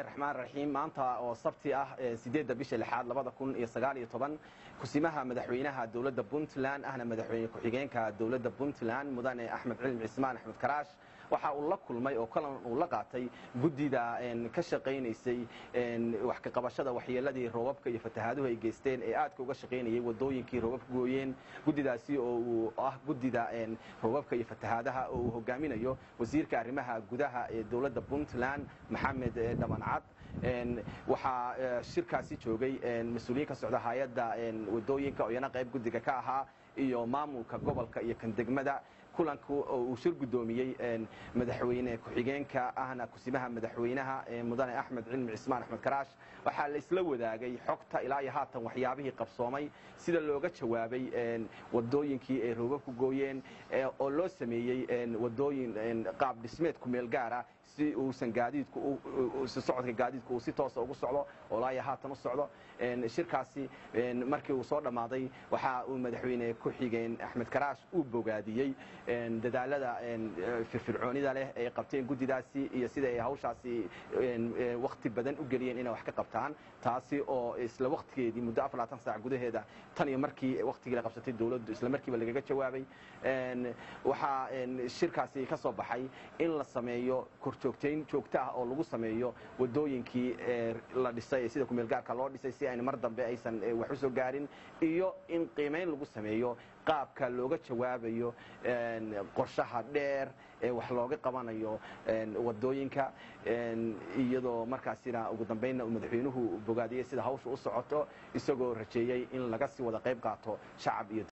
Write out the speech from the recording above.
bismillahi raxmaan raxiim maanta oo sabti ah sideedda bisha lixaad labada kun iyo sagaal iyo toban kusimaha madaxweynaha dowladda puntland ahna madaxweyne ku-xigeenka dowladda puntland mudane axmed cilmi cismaan axmed karaash waxa uu la kulmay oo kalan uu la qaatay guddida ka shaqaynaysay wax ka qabashada waxyeeladii roobabka iyo fatahaaduhu ay geysteen ee aadka uga shaqaynayay wadooyinkii roobabka gooyeen guddidaasi oo uu ah guddida roobabka iyo fatahaadaha oo uu hogaaminayo wasiirka arrimaha gudaha ee dowladda puntland maxamed dhamancad waxaa shirkaasi joogay mas-uuliyiin ka socda hay-adda wadooyinka oo iyana qayb guddiga ka ahaa iyo maamulka gobolka iyo kan degmada kulanku oo uu shir guddoomiyey madaxweyne ku-xigeenka ahna kusimaha madaxweynaha mudane axmed cilmi cismaan axmed karaash waxaa la isla wadaagay xogta ilaa iyo haatan waxyaabihii qabsoomay sida looga jawaabay wadooyinkii ay roobab ku gooyeen oo loo sameeyey wadooyin qaab dhismeed ku meel gaara si uusan gaadiidku socodka gaadiidku uu si toosa ugu socdo oo ilaa iyo haatan u socdo shirkaasi markii uu soo dhammaaday waxa uu madaxweyne ku-xigeen axmed karaash uu bogaadiyey dadaalada firfircoonida leh ay qabteen guddidaasi iyo sida ay hawshaasi wakti badan u geliyeen inay wax ka qabtaan taasi oo isla waktigeedii muddo afar labaatan saac gudaheeda tan iyo markii waktigii la qabsatay dowladdu isla markiiba lagaga jawaabay waxaa shirkaasi ka soo baxay in la sameeyo korjoogtayn joogto ah oo lagu sameeyo wadooyinkii la dhisay sida kumeelgaarka loo dhisay si ayna mar dambe aysan wax u soo gaarin iyo in qiimayn lagu sameeyo qaabka looga jawaabayo qorshaha dheer ee wax looga qabanayo wadooyinka iyadoo markaasina ugu dambaynna uu madaxweynuhu bogaadiyey sida hawsha u socoto isagoo rajeeyey in laga sii wada qayb qaato shacab iyo